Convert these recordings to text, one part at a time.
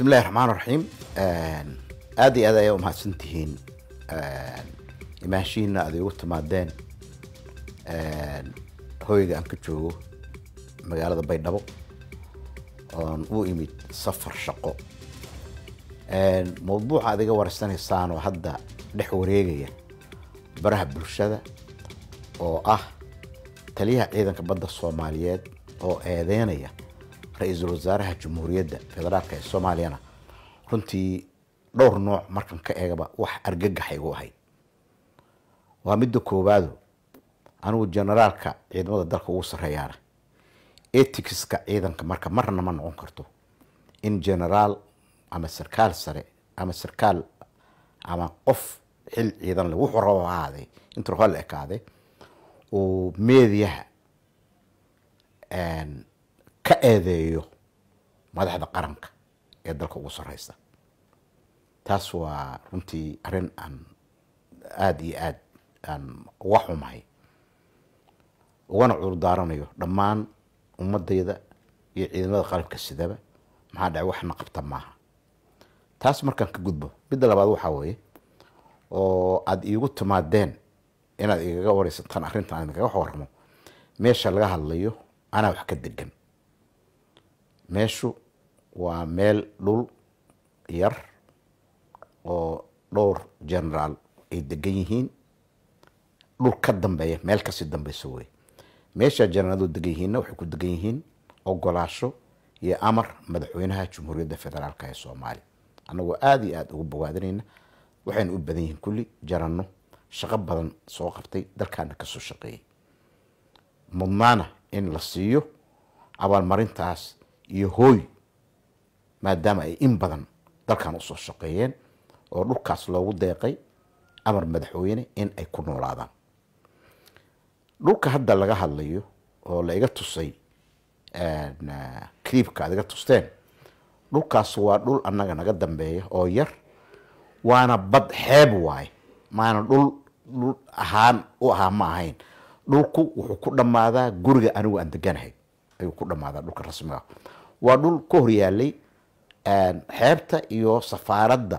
bismillahi raxmaan raxiim aada iyo aad ayaa umahadsan tihiin imaashihiina aad igu timaadeen hoyga aan ka joogo magaalada baydhabo oon u imid safar shaqo mawduuca aad iga wareysanaysaan oo hadda dhex wareegaya baraha bulshada oo ah taliyaha ciidanka badda soomaaliyeed oo eedeynaya ra-iisul wasaaraha jamhuuriyadda federaalka ee soomaaliyana runtii dhowr nooc markan ka eegaba wax argagax igu ahayd waa midda koowaado anigu generaalka ciidamada dalka ugu sarreeyaana eticska ciidanka marka marna ma noqon karto in generaal ama sarkaal sare ama sarkaal ama qof xil ciidan le wuxuu rabo ha ahaadee intuu raba la ekaade uu meediyaha ka eedeeyo madaxda qaranka ee dalka ugu sarreysa taas waa runtii arrin aan aada iyo aada aan uga xumahay ugana cudurdaaranayo dhammaan ummadayda iyo ciidamada qalabka sidaba maxaa dhacay waxna qabta maaha taas markaan ka gudbo midda labaad waxaa weeye oo aada iigu timaadeen inaad igaga wareysataan arrintan aan kaga waramo meesha laga hadlayo anaa wax ka degan meeshu waa meel dhul yar oo dhowr generaal ay degan yihiin dhul ka dambeeya meel kasii dambeyso wey meesha generaaladu degan yihiinna waxay ku degan yihiin ogolaasho iyo amar madaxweynaha jamhuuriyadda federaalk ee soomaaliya annagoo aada iyo aada ugu bogaadinayna waxayna u badan yihiin kulli jaranno shaqo badan soo qabtay dalkaana kasoo shaqeeyay mudnaana in la siiyo abaalmarintaas iyo hooy maadaama ay in badan dalkan usoo shaqeeyeen oo dhulkaas loogu deeqay amar madaxweyne in ay ku noolaadaan dhulka hadda laga hadlayo oo la iga tusay cliibka aad iga tusteen dhulkaas waa dhul annaga naga dambeeya oo yar waana bad xeeb waaye maana dhul dhul ahaan u ahaa ma ahayn dhulku wuxuu ku dhammaadaa guriga anigu aan deganahay ayuu ku dhammaadaa dhulka rasmiga waa dhul ka horyaalay xeebta iyo safaaradda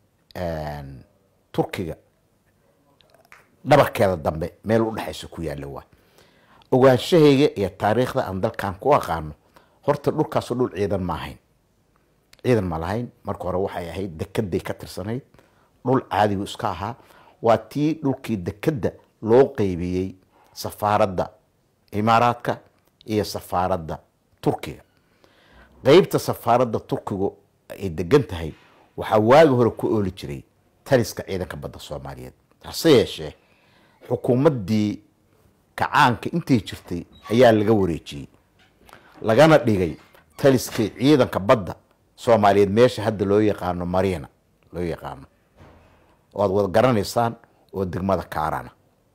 turkiga dhabarkeeda dambe meel u dhexaysa ku yaalla waay ogaanshahayga iyo taariikhda aan dalkan ku aqaano horta dhulkaasoo dhul ciidan ma ahayn ciidan ma lahayn marka hore waxay ahayd dekeday ka tirsanayd dhul caadigu iska ahaa waa tii dhulkii dekedda loo qeybiyey safaaradda imaaraadka iyo safaaradda turkiga qeybta safaaradda turkigu ay degan tahay waxaa waagi hore ku ooli jiray taliska ciidanka badda soomaaliyeed hase yeeshee xukuumaddii kacaanka intay jirtay ayaa laga wareejiyey lagana dhigay taliskii ciidanka badda soomaaliyeed meesha hadda loo yaqaano mariina loo yaqaano oo aad wada garanaysaan oo degmada kaarana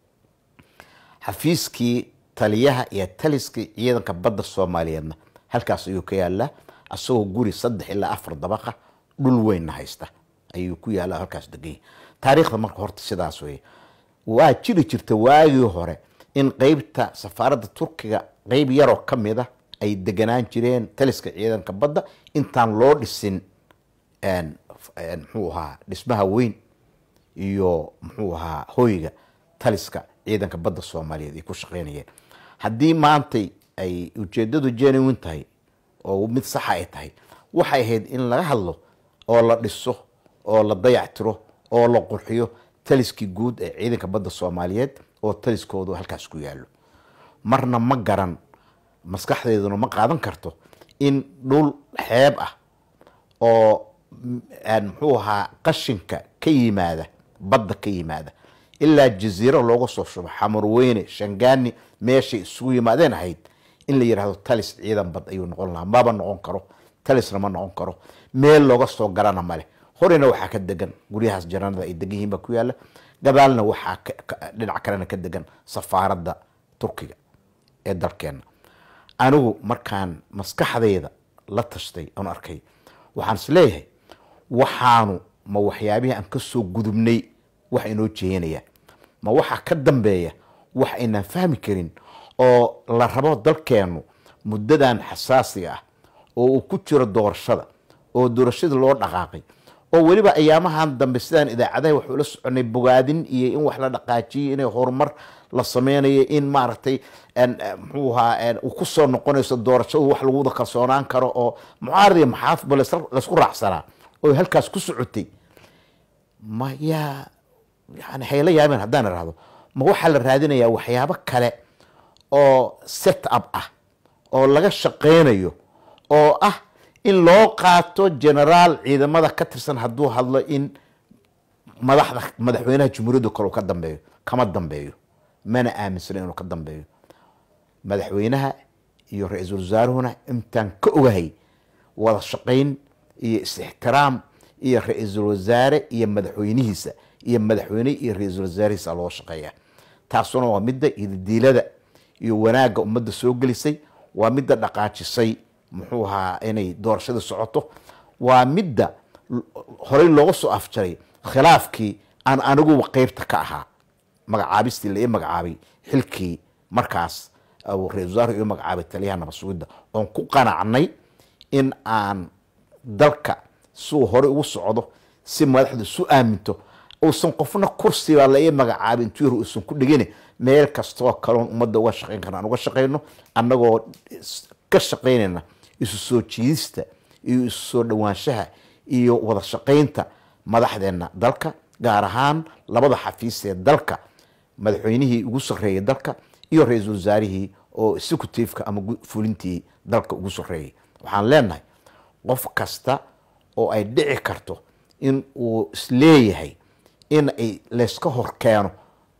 xafiiskii taliyaha iyo taliskii ciidanka badda soomaaliyeedna halkaas ayuu ka yaallaa asagoo guri saddex ilaa afar dabaqa dhul weynna haysta ayuu ku yaalla halkaas deganya taariikhda marka horta sidaas weye waa jiri jirta waagii hore in qeybta safaaradda turkiga qeyb yaroo ka mid a ay deganaan jireen taliska ciidanka badda intaan loo dhisin muxuu ahaa dhismaha weyn iyo muxuu ahaa hoyga taliska ciidanka badda soomaaliyeed ay ku shaqeynayeen haddii maantay ay ujeedadu genuwin tahay oo mid saxa ay tahay waxay ahayd in laga hadlo oo la dhiso oo la dayactiro oo la qurxiyo taliskii guud ee ciidanka badda soomaaliyeed oo taliskoodu halkaas ku yaallo marna ma garan maskaxdeeduna ma qaadan karto in dhul xeeb ah oo muxuu ahaa qashinka ka yimaada badda ka yimaada ilaa jaziiro looga soo shubo xamarweyne shangaani meeshay isugu yimaadeen ahayd in la yidhaahdo talis ciidan bad ayuu noqon lahaa maba noqon karo talisna ma noqon karo meel looga soo garana male horena waxaa ka degan guryahaas janaanada ay degan yihiin baa ku yaalla gadaalna waxaa dhinac kalena ka degan safaaradda turkiga ee dalkeenna anigu markaan maskaxdayda la tashtay aan arkay waxaan is leeyahay waxaanu ma waxyaabihii aan kasoo gudubnay wax inoo jeeyanaya ma waxaa ka dambeeya wax aynaan fahmi karin oo la rabo dalkeennu muddadan xasaasiga ah oo uu ku jiro doorashada oo doorashadii loo dhaqaaqay oo weliba ayaamahan dambe sidaan idaacadaha waxuu la soconay bogaadin iyo in wax la dhaqaajiyay inay horumar la sameynayo in maaragtay muxuu ahaa uu kusoo noqonayso doorashadu wax lagu wada kalsoonaan karo oo mucaarad iyo maxaafadba laysku raacsanaa oo halkaas ku socotay ma yaa yani hayla yaabeen haddaan irahdo ma waxaa la raadinayaa waxyaabo kale oo set up ah oo laga shaqeynayo oo ah in loo qaato generaal ciidamada ka tirsan hadduu hadlo in madaxda madaxweynaha jumhuuriyadda kale uu ka dambeeyo kama dambeeyo mana aaminsana inuu ka dambeeyo madaxweynaha iyo ra-iisul wasaaruhuna intaan ka ogahay wada shaqayn iyo is-ixtiraam iyo ra-iisul wasaare iyo madaxweynihiisa iyo madaxweyne iyo ra-iisul wasaarihiisa loo shaqeeya taasuna waa midda ididiilada iyo wanaagga ummadda soo gelisay waa midda dhaqaajisay muxuu ahaa inay doorashada socoto waa midda horey looga soo afjaray khilaafkii aan aniguba qeybta ka ahaa magacaabistii la ii magacaabay xilkii markaas ra-isul wasaarku ii magacaabay taliyaha nabasugidda oon ku qanacnay in aan dalka siuu horey ugu socdo si madaxdu isu aaminto uusan qofna kursiba la ii magacaabin tuyr uusan ku dhigin meel kastoo kaloon ummadda uga shaqeyn karna aan uga shaqeyno annagoo ka shaqeynayna isu soo jiidista iyo isu soo dhowaanshaha iyo wada shaqeynta madaxdeena dalka gaar ahaan labada xafiis ee dalka madaxweynihii ugu sarreeyay dalka iyo ra-iisul wasaarihii oo executiveka ama fulintii dalka ugu sarreeyay waxaan leenahay qof kasta oo ay dhici karto in uu isleeyahay in ay layska hor keeno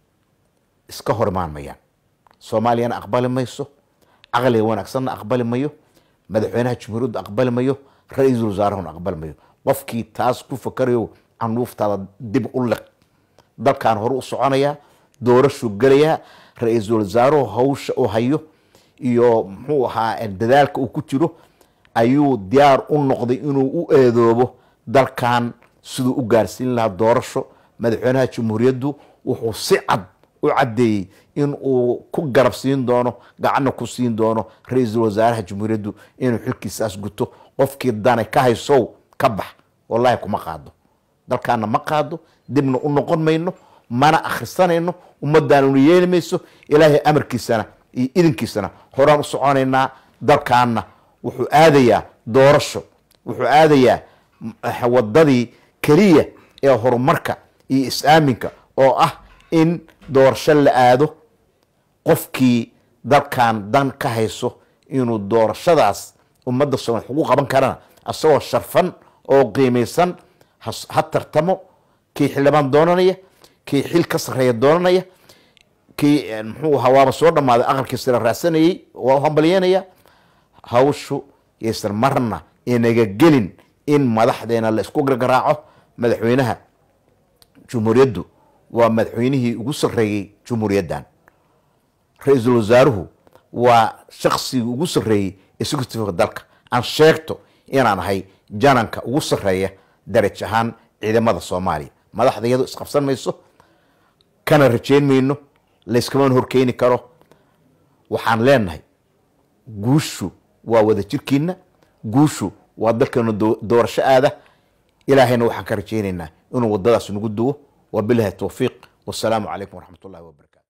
iska hor imaan mayaan soomaaliyana aqbali mayso caqliga wanaagsanna aqbali mayo madaxweynaha jumhuuriyadda aqbali mayo ra-iisul wasaarahuna aqbali mayo qofkii taas ku fakarayo canuuftaada dib u liq dalkan hore u soconayaa doorashuu gelayaa ra-iisul wasaaruhu hawsha uu hayo iyo muxuu ahaa dadaalka uu ku jiro ayuu diyaar u noqday inuu u eedoobo dalkan siduu u gaarsiin lahaa doorasho madaxweynaha jumhuuriyaddu wuxuu si cad u caddeeyey in uu ku garab siin doono gacanna ku siin doono ra-iisul wasaaraha jumhuuriyaddu inuu xilkiisaas guto qofkii danay ka haysow ka bax wallahi kuma qaado dalkaana ma qaado dibna u noqon mayno mana akhrisanayno ummaddaanuna yeeli mayso ilaahay amarkiisana iyo idinkiisana horaan u soconaynaa dalkaana wuxuu aadayaa doorasho wuxuu aadayaa wadadii keliya ee horumarka iyo is-aaminka oo ah in doorasho la aado qofkii dalkan dan ka hayso inuu doorashadaas ummadda soomaal ugu qaban karana isagoo sharfan oo qiimaysan ha tartamo kii xildhibaan doonanaya kii xil ka sarreeya doonanaya kii muxuu ahaa waaba soo dhammaaday aqalkiisana raadsanayay waa u hambalyeynaya hawshu yaysan marna inaga gelin in madaxdeena la isku gargaraaco madaxweynaha jumhuuriyaddu waa madaxweynihii ugu sarreeyey jumhuuriyaddan ra-iisul wasaaruhu waa shaksigii ugu sarreeyey executiveka dalka aan sheegto inaan ahay jananka ugu sarreeya daraj ahaan ciidamada soomaaliya madaxda iyadoo isqabsan mayso kana rajeyn mayno layskaman horkeyni karo waxaan leenahay guushu waa wada jirkiina guushu waa dalkeenu doorasho aada ilaahayna waxaan ka rajeynaynaa inuu wadadaas nagu duwo wabilahi towfiiq wasalaamu calaykum waraxmat ullahi wabarakatu